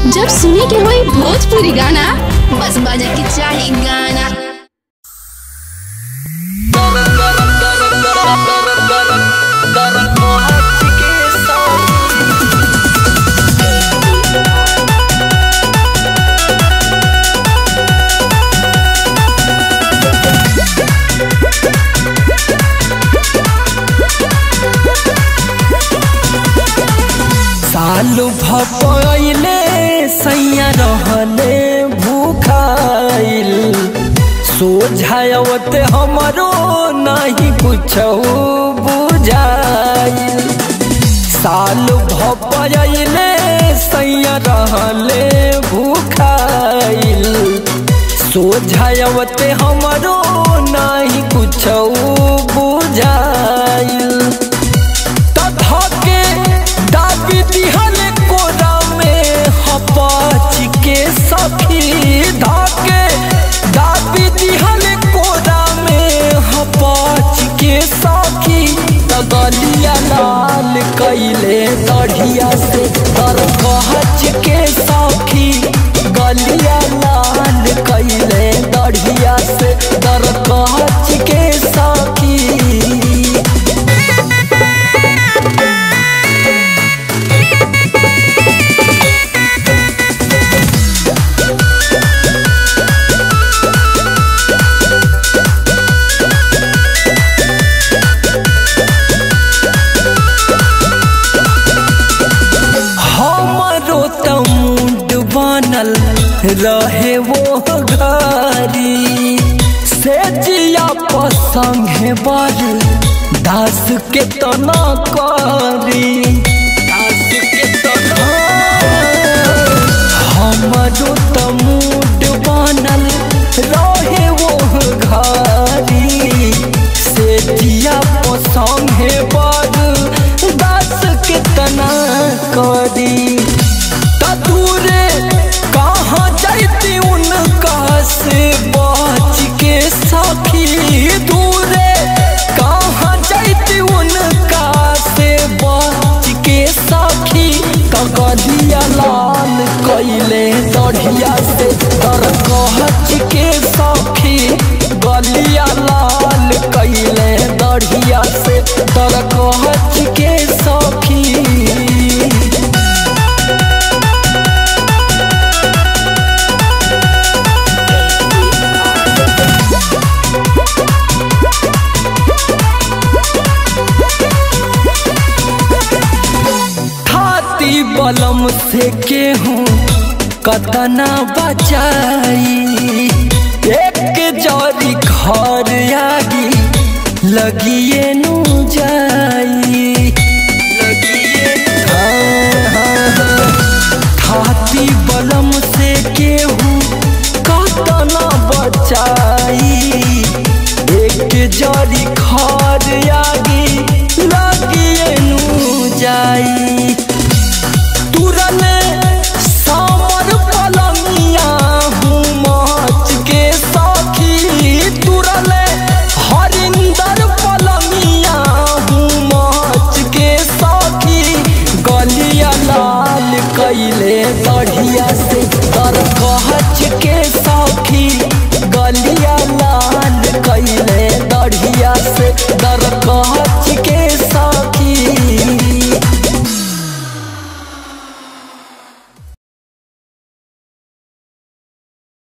जब सुने के होई भोजपुरी गाना बस बजे के चाही गाना सालू भपैले सैया रहले भूखाइल सोझावत हमरो नहीं कुछ बुझाइल साल भपैले सैया रहले भूखाइल सोझावत हमरो नहीं कुछ बुझाइल तधके दाबी दिहल कोरा में हपाच के सखी धके दाबी दिहल कोरा में हपाच के सखी तगलिया लाल कैले दढ़िया से तर कहच के सखी गलिया लाल कैले दढ़िया से तर कहच के सखी हमारो त मुंड बनल रहे वो घरी से जिया पसंगे बर दास के तना करी दास के तना हमारो त मुंड बनल रहे वो घरी से जिया पसंगे बर दास के तना करी तदूरे कहाँ जाती उनका से बच के सखी दूरे कहाँ जाती उनका से बच के सखी कगलिया लाल कैले दढ़िया से तर कहच के सखी गलिया लाल कैले दढ़िया से तर कहच के सखी खाती बलम से केहूँ कतना बचाई एक जरी घर आगी लगिए नु जाई लगिए हाँ, हाँ, हाँ। खाती बलम से केहूँ कतना बचाई एक जरी घर आगी लगिए नु जाई तुरने सामर पलंगिया हूँ मच के साखी तुरने हरिंदर पलंगिया हूँ मच के साखी गलिया लाल कैले बढ़िया से तर कहच के साखी गलिया लाल कैले बढ़िया से दर